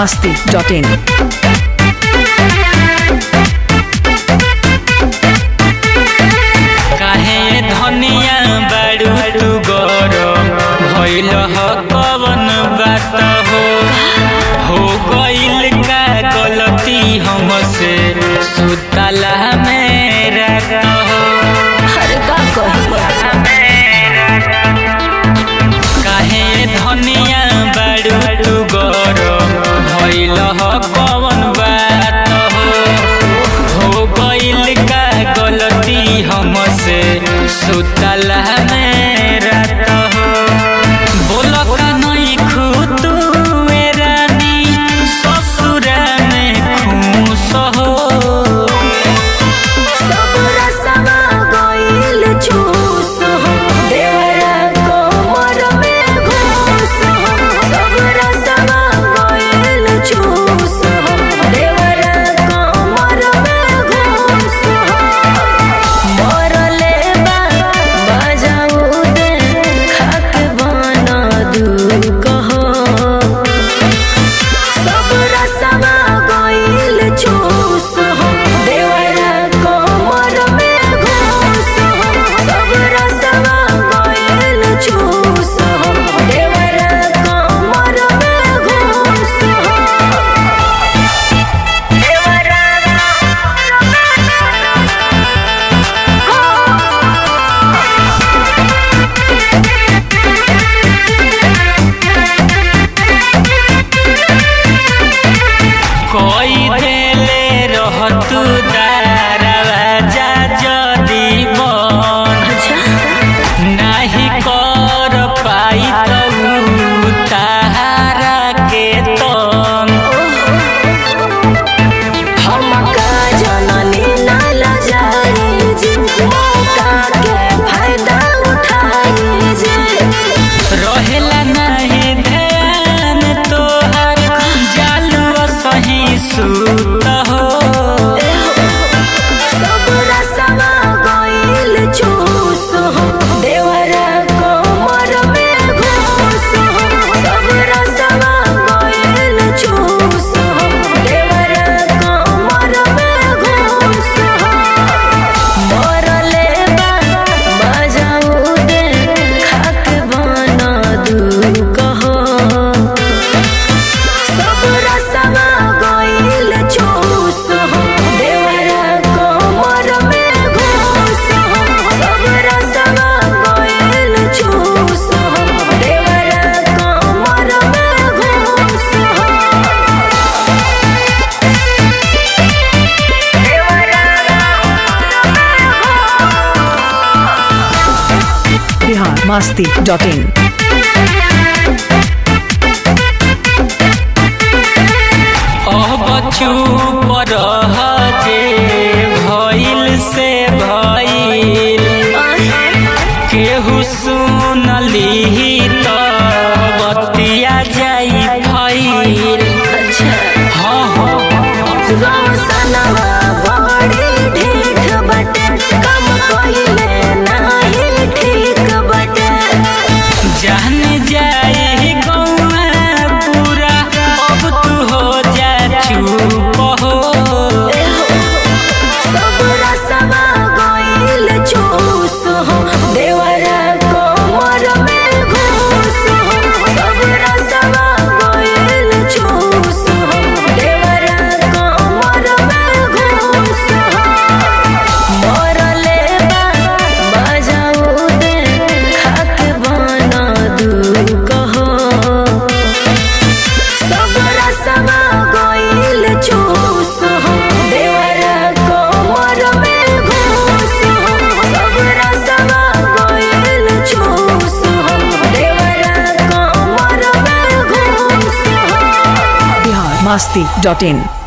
masti.in. काहे धनिया बाड़ू तू गरम भइल ह कवन बात हो हो गइल का गलती हमसे सुतला में रात हो अरे का काहे धनिया बाड़ू तू गरम भइल ह कवन बात हो हो गइल का गलती हमसे सुतला में रात हो बोल का नहीं खुतू रानी ससुरा में खुश हो सब रसवा गइल चूस हो देवरा कोमर में घूस हो सब रसवा गइल चूस हो देवरा कोमर में घूस हो मरले बा बजाऊ दे खाक बना दू कहो सब रसवा गइल चूस हो देवरा कोमर में घूस हो सब रसवा गइल चूस हो देवरा कोमर में घूस हो देवरा कोई देले रहतु दरवाजा जदी बन नाही कर पाई तू तारा के तन हमका जननी ना लजाई जी मौका के फायदा उठाई जी रहेला नहीं ध्यान तोहर जालू सही सूत हो सब रसवा गइल चूस हो देवरा कोमर में घूस हो सब रसवा गइल चूस हो देवरा कोमर में घूस हो मरले बा बजाऊ दे खाक बना दू कहो सब रसवा गइल चूस हो देवरा कोमर में घूस हो सब रसवा गइल चूस हो देवरा कोमर में घूस हो Bihar masti.in. अब चुप रह जे भइल से भइल केहू सुनली त बतिया जाई भइल हाँ हाँ रोशनवा बड़ी ढीठ बटे कम कइले नाही ठीक बटे जान जाई गौआ पूरा अब तू हो जा चुप हो सब रसवा गइल चूस हो देवरा कोमर में घूस हो सब रसवा गइल चूस हो देवरा कोमर में घूस हो मरले बा बजाऊ दे खाक बना दू कहो सब रसवा गइल चूस हो देवरा कोमर में घूस हो सब रसवा गइल चूस हो देवरा कोमर में घूस हो Bihar masti.in.